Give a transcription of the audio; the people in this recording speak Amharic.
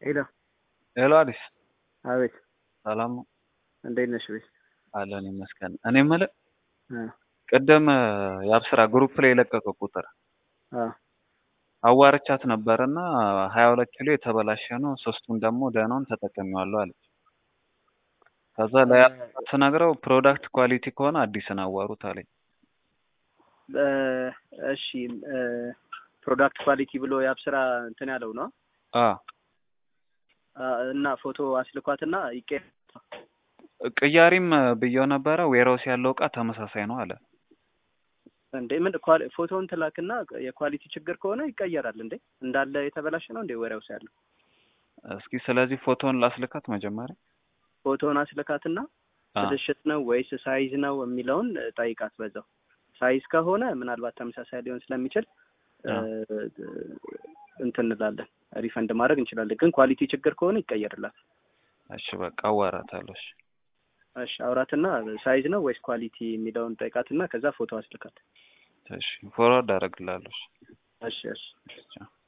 ሄሎ ሄሎ አዲስ አቤት ሰላም ነው እንዴት ነሽ ቤት አለን ይመስገን እኔ የምልህ እ ቅድም የአብስራ ግሩፕ ላይ የለቀቀው ቁጥር አ አዋርቻት ነበርና ሀያ ሁለት ኪሎ የተበላሸ ነው ሶስቱን ደግሞ ደህናውን ተጠቅሜዋለሁ አለች ከዛ ላይ ስነግረው ፕሮዳክት ኳሊቲ ከሆነ አዲስን አዋሩት አለኝ እ እሺ እ ፕሮዳክት ኳሊቲ ብሎ የአብስራ እንትን ያለው ነው አ አ እና ፎቶ አስልኳትና ይቄ ቅያሪም ብየው ነበረ ዌራውስ ያለው እቃ ተመሳሳይ ነው አለ እንዴ ምን ኳሊ ፎቶውን ትላክና የኳሊቲ ችግር ከሆነ ይቀየራል እንዴ እንዳለ የተበላሸ ነው እንዴ ወሬውስ ያለው እስኪ ስለዚህ ፎቶውን ላስልካት መጀመሪያ ፎቶውን አስልካትና አ ብልሽት ነው ወይስ ሳይዝ ነው የሚለውን ጠይቃት በዛው ሳይዝ ከሆነ ምናልባት ተመሳሳይ ሊሆን ስለሚችል እ እንትን እንላለን ሪፈንድ ማድረግ እንችላለን ግን ኳሊቲ ችግር ከሆነ ይቀየርላት እሺ በቃ አዋራታለሁ እሺ እሺ አውራትና ሳይዝ ነው ወይስ ኳሊቲ የሚለውን ጠይቃትና ከዛ ፎቶ አስልካት እሺ ፎርዋርድ አደርግልሃለሁ እሺ እሺ እሺ ቻው